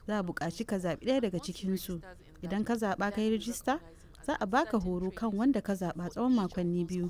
za a buƙaci ka zaɓi ɗaya daga cikinsu idan ka zaɓa ka yi rijista za a baka horo kan wanda ka zaɓa tsawon makonni biyu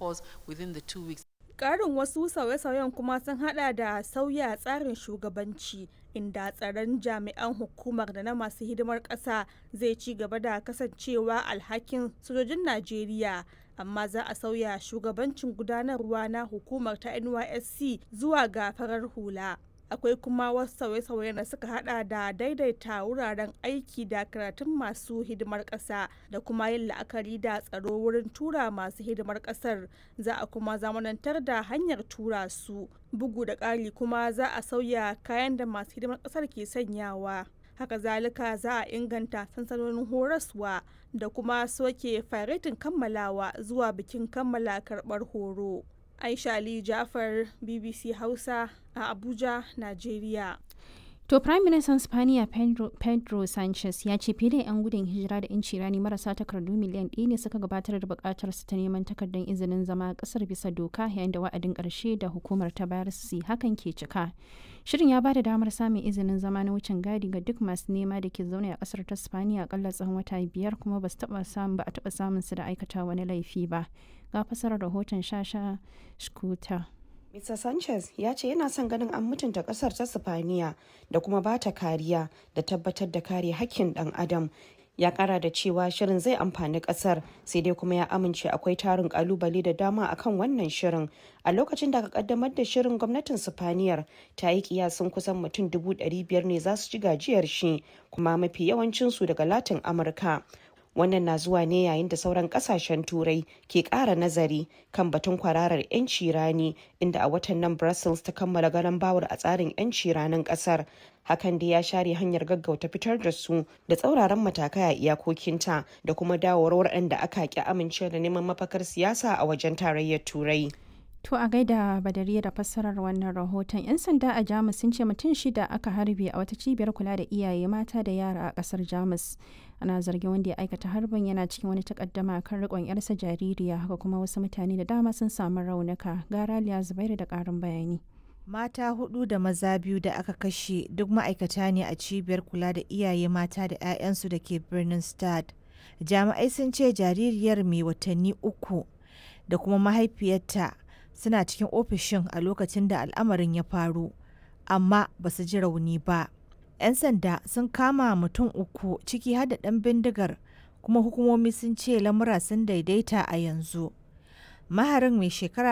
Ƙarin wasu sauye-sauyen kuma sun hada da sauya tsarin shugabanci inda tsaron jami'an hukumar da na masu hidimar ƙasa zai ci gaba da kasancewa alhakin sojojin Najeriya amma za a sauya shugabancin gudanarwa na hukumar ta NYSC zuwa ga farar hula. akwai kuma wasu sauye-sauye da suka hada da daidaita wuraren aiki da karatun masu hidimar ƙasa da kuma yin la'akari da tsaro wurin tura masu hidimar ƙasar za a kuma zamanantar da hanyar tura su bugu da ƙari kuma za a sauya kayan da masu hidimar ƙasar ke sanyawa haka zalika za a inganta sansanonin horaswa da kuma soke faretin kammalawa zuwa bikin kammala karɓar horo. Aisha Ali Jafar BBC Hausa a Abuja, Najeriya. To Prime Minister Spaniya Pedro, Pedro Sanchez ya ce fiye da 'yan gudun hijira da 'yanci rani marasa takardu miliyan ɗaya ne suka gabatar da buƙatar su ta neman takardar izinin zama ƙasar bisa doka yayin da wa'adin ƙarshe da hukumar ta bayar su hakan ke cika. Shirin ya ba da damar samun izinin zama na wucin gadi ga duk masu nema da ke zaune a ƙasar ta Spaniya akalla tsawon wata biyar kuma ba su taɓa samun ba a taɓa samun su da aikata wani laifi ba. Ga fasarar rahoton Shasha Shkuta. Mr. Sanchez ya ce yana son ganin an mutunta kasar ta Sifaniya da kuma ba ta kariya da tabbatar da kare hakkin dan adam. Ya kara da cewa shirin zai amfani kasar sai dai kuma ya amince akwai tarin kalubale da dama akan wannan shirin. A lokacin da aka kaddamar da shirin gwamnatin Sifaniyar ta yi kiyasin kusan mutum dubu ɗari biyar ne za su ci gajiyar shi kuma mafi yawancinsu daga Latin Amurka. wannan na zuwa ne yayin da sauran kasashen turai ke kara nazari kan batun kwararar 'yanci rani inda a watan nan brussels ta kammala garan bawar a tsarin 'yanci ranin kasar hakan da ya share hanyar gaggauta fitar da su da tsauraran matakai a iyakokinta da kuma dawowar waɗanda aka ki amince da neman mafakar siyasa a wajen tarayyar turai To a gaida badariya da fassarar wannan rahoton 'yan sanda a Jamus sun ce mutum shida aka harbe a wata cibiyar kula da iyaye mata da yara a kasar Jamus. Ana zargin wanda ya aikata harbin yana cikin wani takaddama kan rikon yarsa jaririya haka kuma wasu mutane da dama sun samu raunuka. Gara Liya Zubairu da karin bayani. Mata hudu da maza biyu da aka kashe duk ma'aikata ne a cibiyar kula da iyaye mata da 'ya'yansu da ke birnin Stad. Jami'ai sun ce jaririyar mai watanni uku da kuma mahaifiyarta suna cikin ofishin a lokacin da al'amarin ya faru amma ba su ji rauni ba 'yan sanda sun kama mutum uku ciki har da ɗan bindigar kuma hukumomi sun ce lamura sun daidaita a yanzu maharin mai shekara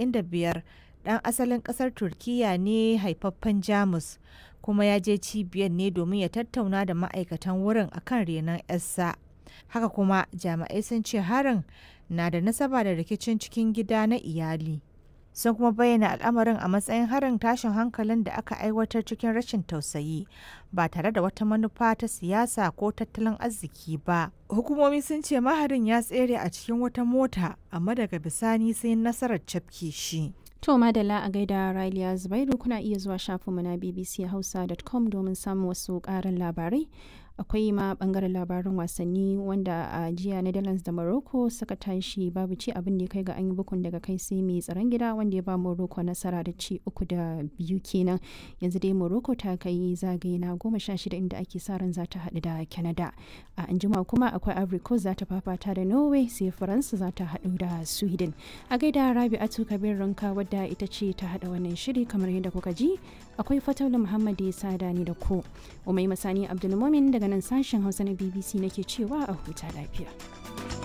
45 ɗan asalin ƙasar turkiya ne haifaffen jamus kuma ya je cibiyar ne domin ya tattauna da ma'aikatan wurin akan renon 'yarsa haka kuma jami'ai sun ce harin na da nasaba da rikicin cikin gida na iyali sun kuma bayyana al'amarin a matsayin harin tashin hankalin da aka aiwatar cikin rashin tausayi ba tare da wata manufa ta siyasa ko tattalin arziki ba hukumomi sun ce maharin ya tsere a cikin wata mota amma daga bisani sai nasarar cafke shi To madalla a gaida Raliya Zubairu kuna iya zuwa shafinmu na bbchausa.com domin samun wasu ƙarin labarai. akwai ma bangaren labarin wasanni wanda a jiya netherlands da morocco suka tashi babu ci abin da ya kai ga an yi bukun daga kai sai mai tsaron gida wanda ya ba morocco nasara da ci uku da biyu kenan yanzu dai morocco ta kai zagaye na goma sha shida inda ake sa ran za ta haɗu da canada a anjima kuma akwai ivory coast za ta fafata da norway sai faransa za ta haɗu da sweden a gaida rabi'atu kabir ranka wadda ita ce ta haɗa wannan shiri kamar yadda kuka ji akwai fataula muhammad ya sada ni da ku umai masani abdulmumin daga nan sashen hausa na bbc nake cewa a huta lafiya